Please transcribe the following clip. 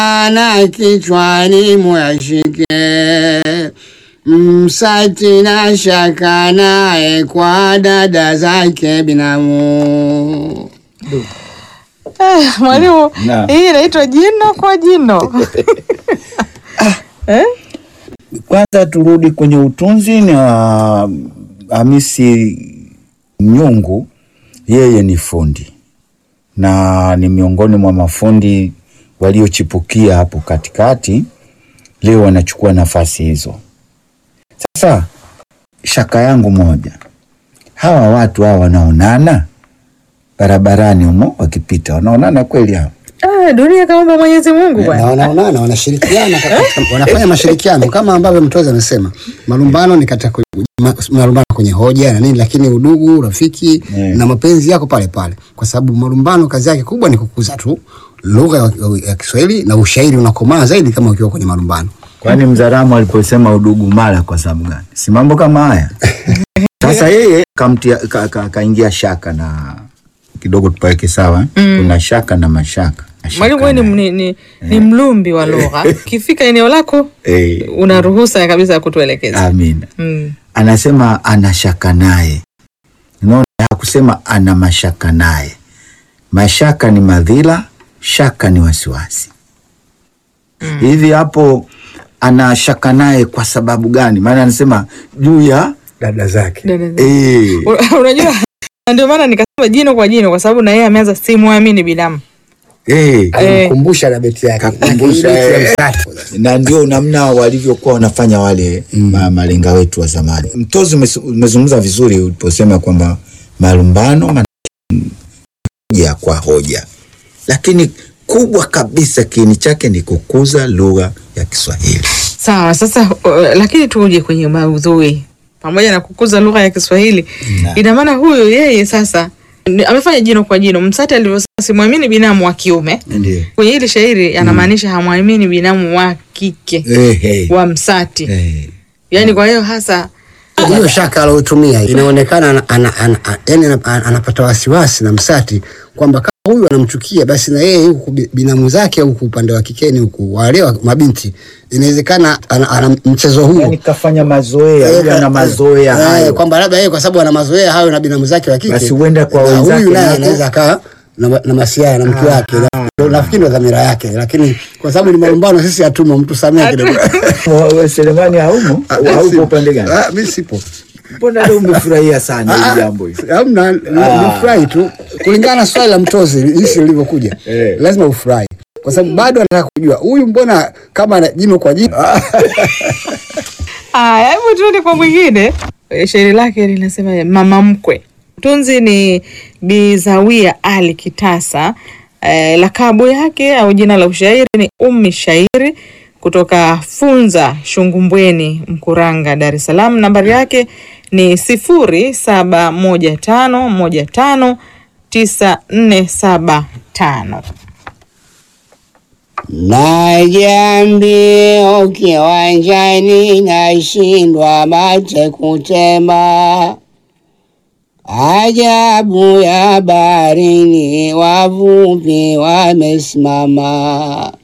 na kichwani mwashike, msati na shaka naye kwa dada zake binamu. Ah, Mwalimu, Naam. hii inaitwa jino kwa jino. Eh? Kwanza turudi kwenye utunzi na Hamisi Nyungu, yeye ni fundi na ni miongoni mwa mafundi waliochipukia hapo katikati, leo wanachukua nafasi hizo. Sasa shaka yangu moja, hawa watu hawa wanaonana barabarani humo wakipita, wanaonana kweli hawa? Ah, dunia kama Mwenyezi Mungu na bwana. wanaonana wanashirikiana katika- wanafanya mashirikiano kama ambavyo mtoza amesema malumbano ni katika ku- ma- malumbano kwenye hoja na nini lakini udugu urafiki Yeah. na mapenzi yako pale pale kwa sababu malumbano kazi yake kubwa ni kukuza tu lugha ya, ya Kiswahili na ushairi unakomaa zaidi kama ukiwa kwenye malumbano Kwani Mzaramo aliposema udugu mara kwa sababu gani? Si mambo kama haya. Sasa yeye kamtia ka, ka, kaingia shaka na kidogo tupaweke sawa. Mm. Kuna shaka na mashaka. Shaka Mwalimu wewe ni, na- ni, ni, ni mlumbi wa lugha. Ukifika eneo lako Eh, una ruhusa kabisa ya kutuelekeza. amina. Mm. Anasema ana shaka naye. Unaona hakusema ana mashaka naye. Mashaka ni madhila, shaka ni wasiwasi. Hivi hapo ana shaka naye kwa sababu gani? Maana anasema juu ya dada zake Dada zangu. eh, U- Unajua ndio maana nikasema jino kwa jino kwa sababu na yeye ameanza simwamini binamu. eh, alimkumbusha na beti yake Kakumbusha, Lakini beti ya eh. msati. na ndio namna walivyokuwa wanafanya wale ma, malenga wetu wa zamani. Mtozi umes- umezungumza vizuri uliposema kwamba malumbano man- hoja kwa hoja, lakini kubwa kabisa kiini chake ni kukuza lugha ya Kiswahili. Sawa, sasa uh, lakini tuje kwenye maudhui. Pamoja na kukuza lugha ya Kiswahili, Na. ina maana huyu yeye sasa ni- amefanya jino kwa jino. Msati alivyosema simwamini binamu wa kiume, Ndio. kwenye hili shairi anamaanisha hamwamini binamu wa kike Eh, eh, wa Msati. eh. Yaani kwa hiyo hasa hiyo shaka alotumia inaonekana ana, ana, ana, ana, yani ana, ana, anapata wasiwasi na msati kwamba kama huyu anamchukia basi na yeye huku bi- binamu zake huku upande wa kikeni huku wale wa mabinti inawezekana ana, ana mchezo huu Yani kafanya mazoea, yule ana mazoea Eh, hayo. kwamba labda yeye kwa sababu ana mazoea hayo na binamu zake wa kike Basi huenda kwa na wenzake huyu naye nako- anaweza akawa na, ma- na masiara na mke wake Na- ndio nafikiri ndo dhamira yake lakini kwa sababu ni malumbano sisi hatumo mtu samee kidogo Wa- Selemani haumo au uko upande gani? Ah, mi sipo Mbona leo umefurahia sana hili jambo hili? Hamna, ni- nifurahi tu kulingana na swali la mtozi jinsi lilivyokuja, Eh. lazima ufurahi kwa sababu bado anataka kujua huyu mbona kama ana jino kwa jino. Aya, hebu tuende kwa mwingine. Eh, Shairi lake linasema mama mkwe. Tunzi ni Bizawia Ali Kitasa. Eh, lakabu yake au jina la ushairi ni Ummi Shairi kutoka Funza Shungumbweni, Mkuranga, Dar es Salaam. Nambari yake ni sifuri saba moja tano moja tano tisa nne saba tano. Naja mbio kiwanjani, nashindwa mate kutema. Ajabu ya baharini, wavuvi wamesimama.